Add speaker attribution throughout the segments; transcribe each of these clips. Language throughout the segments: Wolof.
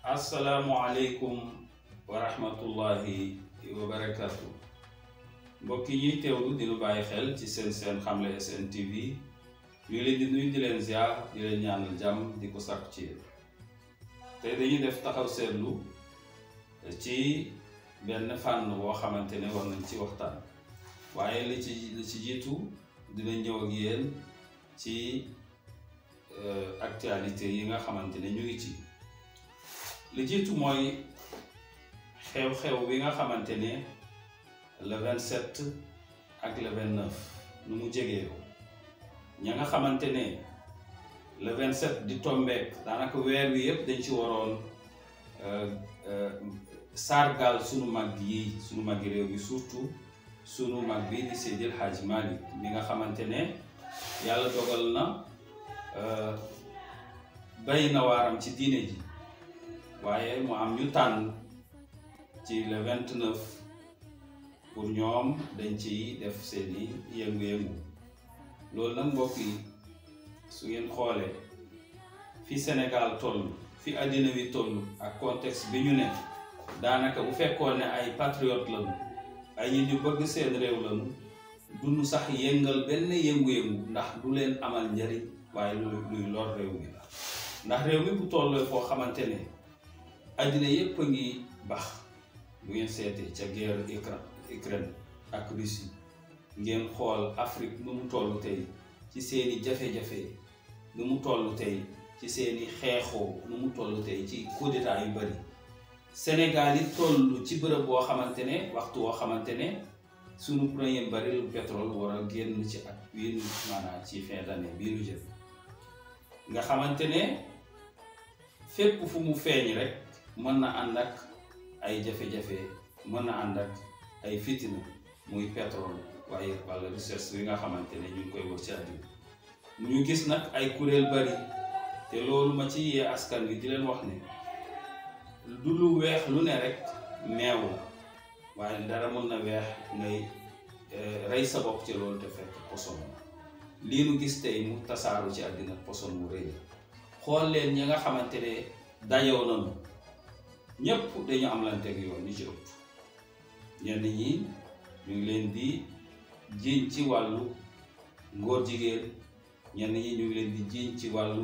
Speaker 1: asalaamualeykum wa rahmatullahi wa barakatu mbokk yi ñuy teewlu di nu bàyyi xel ci seen seen xamle SN TV ñu leen di nuyu di leen ziar di leen ñaanal jàmm di ko sàkk ci yéen tey dañuy def taxaw seetlu ci benn fànn boo xamante ne war nañ ci waxtaan waaye li ci li ci jiitu dina ñëw ak yéen ci actualité yi nga xamante ne ñu ngi ci li jiitu mooy xew-xew bi nga xamante ne le 27 ak le 29 nu mu jegee ña nga xamante ne le 27 di tombeek daanaka weer wi yëpp dañ ci waroon sargal sunu mag yi sunu mag yi réew bi surtout sunu mag bi di Seydil Hadji Malick mi nga xamante ne yàlla dogal na bay na waaram ci diine ji waaye mu am ñu tànn ci le 29 pour ñoom dañ ciy def seeni yëngu-yëngu loolu nag mbokk yi su ngeen xoolee fi Sénégal toll fi àddina wi toll ak contexte bi ñu ne daanaka bu fekkoon ne ay patriote lañu ay ñi ñu bëgg seen réew lañu duñu sax yëngal benn yëngu-yëngu ndax du leen amal njariñ waaye luy luy lor réew mi la ndax réew mi bu tollee foo xamante ne àddina yépp a ngi bax bu ngeen seetee ca guerre Ukraine ak Russie ngeen xool Afrique nu mu toll tey ci seeni jafe-jafe nu mu toll tey ci seeni xeexoo nu mu toll tey ci coup d'état yu bari Sénégal yi toll ci bërëb boo xamante ne waxtu woo xamante ne sunu premier baril pétrole war a génn ci at bii nu maanaam ci fin d'année bii nu jël nga xamante ne fépp fu mu feeñ rek mën na ànd ak ay jafe-jafe mën na ànd ak ay fitina muy pétrole waaye walla recherche yi nga xamante ne ñu ngi koy wër ci àddina ñu gis nag ay kuréel bari te loolu ma ci yee askan wi di leen wax ne du lu weex lu ne rek meew la waaye dara mën na weex ngay rey sa bopp ci loolu te fekk poson lii nu gis tey mu tasaaru ci àddina poson mu rëy xool leen ñi nga xamante ne dajoo nañu ñépp dañu am lanteeg yoon ñu ci ëpp ñenn ñi ñu ngi leen di jiiñ ci wàllu ngóor jigéen ñenn ñi ñu ngi leen di jiiñ ci wàllu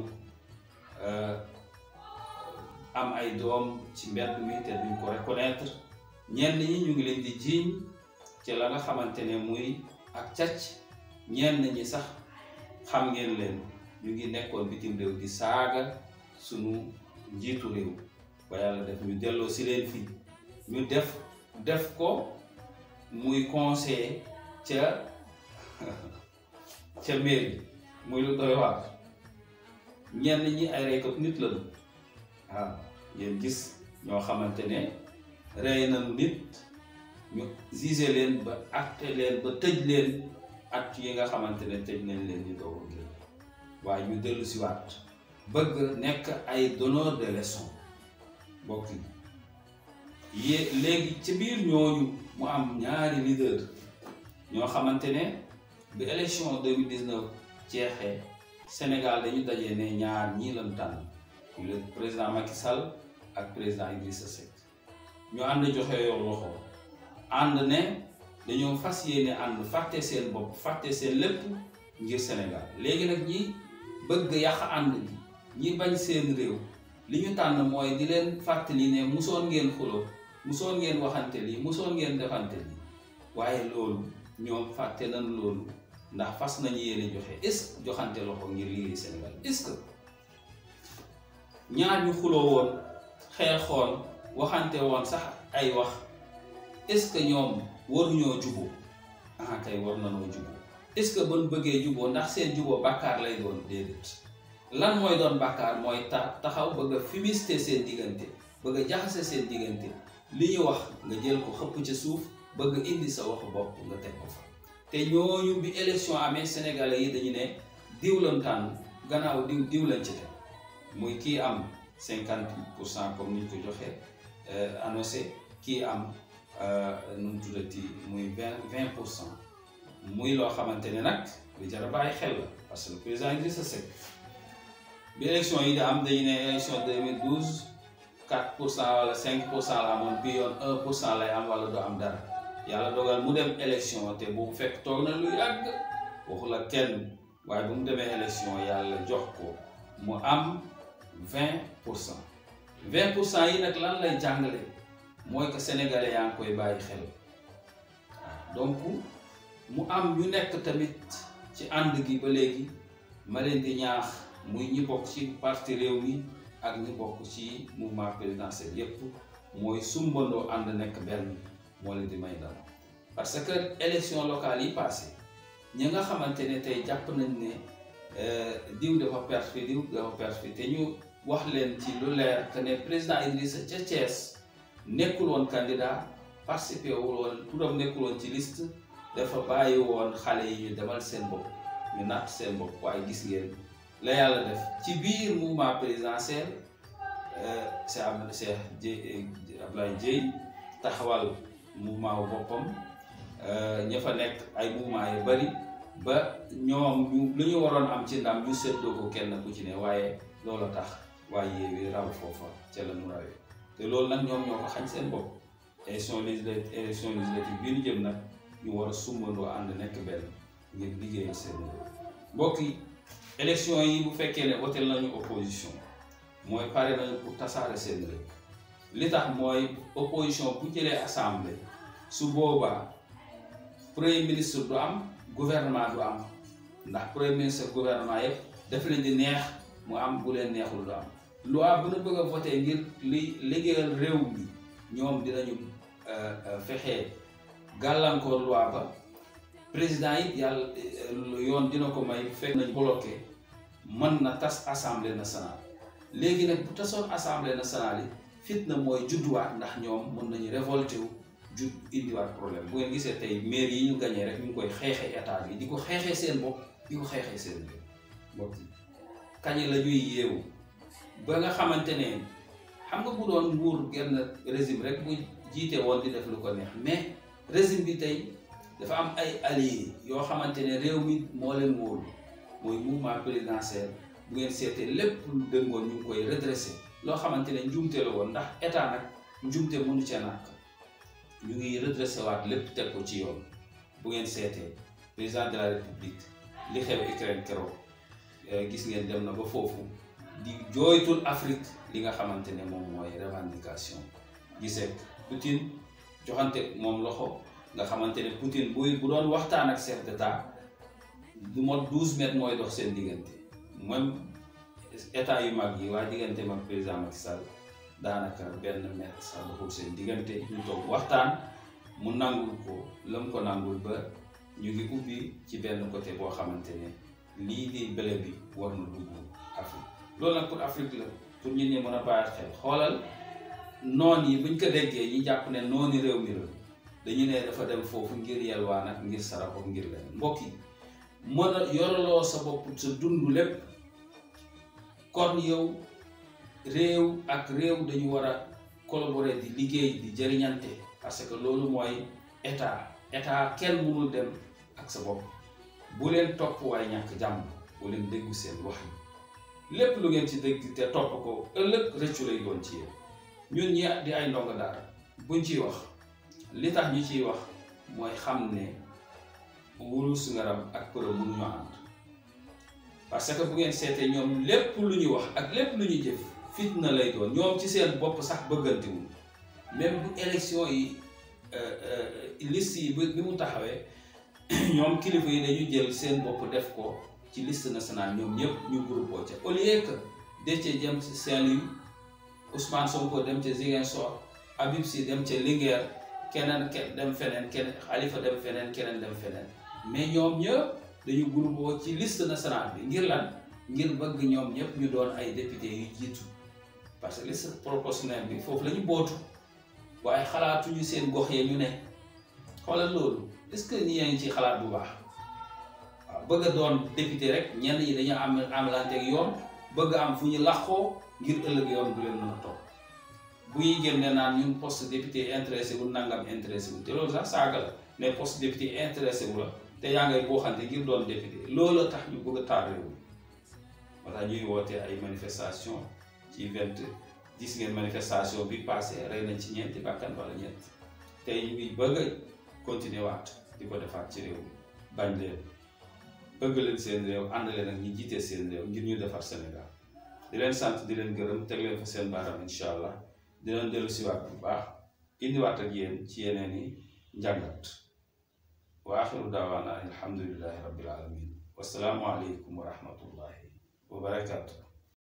Speaker 1: am ay doom ci mbedd mi te duñ ko reconnaître ñenn ñi ñu ngi leen di jiiñ ci la nga xamante ne muy ak càcc ñenn ñi sax xam ngeen leen ñu ngi nekkoon bitim réew di saaga sunu njiitu réew ba yàlla def ñu delloo si leen fii ñu def def ko muy conseiller ca ca mairie muy lu doy waar ñenn ñi ay reykat nit lañu waaw ngeen gis ñoo xamante ne rey nañu nit ñu gisé leen ba acté leen ba tëj leen at yi nga xamante ne tëj nañ leen ñu doog a génn waaye ñu dellu si waat bëgg nekk ay donneur de leçon mbokk yi yé léegi ci biir ñooñu mu am ñaari leader ñoo xamante ne bi élection 2019 jeexee Sénégal dañu dajee ne ñaar ñii lañu tànn le président Macky Sall ak président Idrissa Seck ñu ànd joxe yow loxo ànd ne dañoo fas yéene ànd fàtte seen bopp fàtte seen lépp ngir Sénégal léegi nag ñi bëgg yàq ànd bi ñi bañ seen réew li ñu tànn mooy di leen fàttali ne musoon ngeen xuloo musoon ngeen waxante lii musoon ngeen defante lii waaye loolu ñoom fàtte nañ loolu ndax fas nañu yéene joxe est-ce que joxante loxo ngir liggéey Sénégal est-ce que ñaar ñu xuloo woon xeexoon waxante woon sax ay wax est-ce que ñoom waruñoo juboo ah kay war nanoo juboo est-ce que ban bëggee juboo ndax seen juboo bàkkaar lay doon déedéet lan mooy doon bàkkaar mooy ta taxaw bëgg a fumiste seen diggante bëgg a jaxase seen diggante li ñu wax nga jël ko xëpp ca suuf bëgg indi sa waxu bopp nga teg ko fa te ñooñu bi élection amee sénégalais yi dañu ne diw lañ tànn gannaaw diw diw lañ ci teg muy kii am cinquante pour cent comme ni ñu ko joxee annoncé kii am nu mu tuddati muy vingt vingt pour cent muy loo xamante ne nag lu jar a bàyyi xel la parce que le président Idrissa Seck bi élection yi da am dañu ne élection 2012 4 pour cent wala 5 pour cent la amoon bii yoon 1 pour cent lay am wala du am dara yàlla dogal mu dem élection te bu fekk toog na lu yàgg waxu la kenn waaye bu mu demee élection yàlla jox ko mu am 20 pour cent 20 pour cent yi nag lan lay jàngale mooy que sénégalais yaa ngi koy bàyyi xel donc mu am ñu nekk tamit ci ànd gi ba léegi ma leen di ñaax muy ñi bokk ci parti réew mi ak ñi bokk ci mouvement présidentiel yépp mooy sumbandoo ànd nekk benn moo leen di may dal parce que élection locale yi passé ñi nga xamante ne tey jàpp nañ ne diw dafa perte fi diw dafa perte fi te ñu wax leen ci lu leer que ne président Idrissa ca Thiès nekkul woon candidat participé wul woon turam nekkul woon ci liste dafa bàyyi woon xale yi ñu demal seen bopp ñu natt seen bopp waaye gis ngeen la yàlla def ci biir mouvement présidentiel c'est am Cheikh Dieye Abdoulaye Dieye taxawal mouvement wu boppam ña fa nekk ay mouvement yu bari ba ñoom ñu lu ñu waroon am ci ndam ñu seddoo ko kenn ku ci ne waaye loolu tax waaye Yewwi raw foofa ca la mu rawee te loolu nag ñoom ñoo ko xañ seen bopp élection législative élection législative bii ñu jëm nag ñu war a sumbandoo ànd nekk benn ngir liggéeyal seen mbokk yi élection yi bu fekkee ne voté nañu opposition mooy pare nañu pour tasaare seen réew li tax mooy opposition bu jëlee assemblée su boobaa premier ministre du am gouvernement du am ndax premier ministre gouvernement yëpp daf leen di neex mu am bu leen neexul du am loi bu nu bëgg a voté ngir li liggéeyal réew mi ñoom dinañu fexe gàllankoor loi ba président yi yàlla yoon dina ko may fekk nañ bloqué mën na tas assemblée nationale léegi nag bu tasoon assemblée nationale yi fitna mooy judduwaat ndax ñoom mën nañu révolté wu judd indiwaat problème bu ngeen gisee tey maire yi ñu gañee rek ñu ngi koy xeexee état bi di ko xeexee seen bopp di ko xeexee seen réew mbokk yi kañ la ñuy yeewu ba nga xamante ne xam nga bu doon nguur genn régime rek bu jiite woon di def lu ko neex mais régime bi tey dafa am ay alliés yoo xamante ne réew mi moo leen wóolu mooy mouvement présidentiel bu ngeen seetee lépp lu dëngoon ñu ngi koy redressé loo xamante ne njuumte la woon ndax état nag njuumte mënu ca nàkk ñu ngi redressé waat lépp teg ko ci yoon bu ngeen seetee président de la république li xew Ukraine keroog gis ngeen dem na ba foofu di jooytul Afrique li nga xamante ne moom mooy revendication gisee Poutine joxante moom loxo nga xamante ne Poutine buy bu doon waxtaan ak chef d'état du mot douze mètres mooy dox seen diggante même état yu mag yi waaye diggante mag président Macky Sall daanaka benn mètre sax doxul seen diggante ñu toog waxtaan mu nangul ko la mu ko nangul ba ñu ngi ubbi ci benn côté boo xamante ne lii di bële bi war na dugg Afrique loolu nag pour Afrique la pour ñun ñi mën a bàyyi xel xoolal noon yi buñ ko déggee ñi jàpp ne nooni réew mi la dañu ne dafa dem foofu ngir yelwaan ak ngir saraxo ngir leen mbokk yi mën a yoraloo sa bopp sa dund lépp kon yow réew ak réew dañu war a collaborer di liggéey di jëriñante parce que loolu mooy état état kenn mënul dem ak sa bopp bu leen topp waaye ñàkk jàmm bu leen déggu seen wax yi lépp lu ngeen ci dégg te topp ko ëllëg rëccu lay doon ci yéen ñun ñi di ay ndongo daara buñ ciy wax li tax ñu ciy wax mooy xam ne wurus ngaram ak përëm mënuñoo ànd parce que bu ngeen seetee ñoom lépp lu ñu wax ak lépp lu ñu jëf fitna lay doon ñoom ci seen bopp sax bëggantewul même bu élection yi liste yi bi mu taxawee ñoom kilifa yi dañu jël seen bopp def ko ci liste nationale ñoom ñëpp ñu groupe ca au lieu que Déthié jëm ci Saint-Louis Ousmane Sonko dem ca Ziguinchor Habib Sy dem ca Linguère keneen ke dem feneen keneen Khalifa dem feneen keneen dem feneen mais ñoom ñëpp dañu groupe ci liste nationale bi ngir lan ngir bëgg ñoom ñëpp ñu doon ay député yu jiitu parce que liste proportionnelle bi foofu la ñu bootu waaye xalaatuñu seen gox yee ñu ne xoolal loolu est-ce que ñi yaa ngi ci xalaat bu baax waaw bëgg a doon député rek ñenn ñi dañu am amalante ak yoon bëgg am fu ñu laxoo ngir ëllëg yoon bu leen mën a toog bu ñuy génne naan ñun poste député intéressé wu nangam intéressé wu te loolu sax saaga la mais poste député intéressé wu la te yaa ngay boo xamante ngir doon député loolu tax ñu bëgg a taal réew mi moo tax ñuy woote ay manifestation ci vingt gis ngeen manifestation bi passé rey nañ ci ñeenti bakkan wala ñett tey ñu ngi bëgg a continuer waat di ko defaat ci réew bañ leen bëgg leen seen réew ànd leen ak ñi jiite seen réew ngir ñu defar Sénégal di leen sant di leen gërëm teg leen fa seen baaraam incha allah di leen dellu siwaat bu baax indiwaat ak yéen ci yeneen i njàngat wa axiru daawaana alhamdulillahi rabbil alamin wasalaamu aleykum wa rahmatullahi wa barakaatu